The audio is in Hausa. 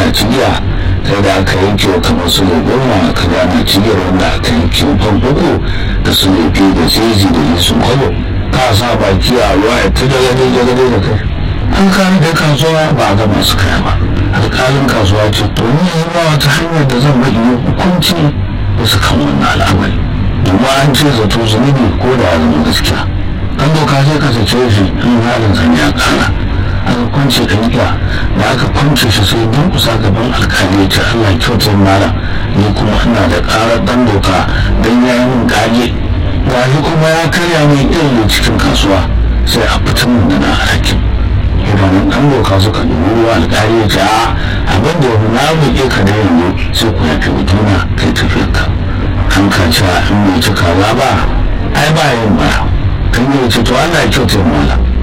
ana cigiya kai da aka yanke wa kamar su ne goma ka ga ana cigiyar wanda aka yanke wa fan uku da su ne biyu da jeji da nisan kwabo ka sa baki a ruwa ya ta daga dai daga dai da kai an kare da kasuwa ba a ga masu kaya ba alƙalin kasuwa ce to ni yanzu ba wata hanyar da zan bayyana hukunci bisa kan wannan al'amari domin an ce zato zunubi ko da ya zama gaskiya an doka sai ka sace shi in halin zan ya kara aka kwance ɗanƙiya da aka kwance shi sai don kusa gaban alkali ya ce allah kyautar mara ni kuma ina da ƙarar ɗan doka don ya yi min kage gashi kuma ya karya mai irin cikin kasuwa sai a fitar min da na alhakin idanun ɗan doka suka dubi ruwa alkali ya ce a abin da na buƙe ka da yanzu sai ku yafe mutuna kai tafiyarka an ka cewa in bai ci kaza ba ai ba yin ba kan yi ce to Allah ya kyautar mala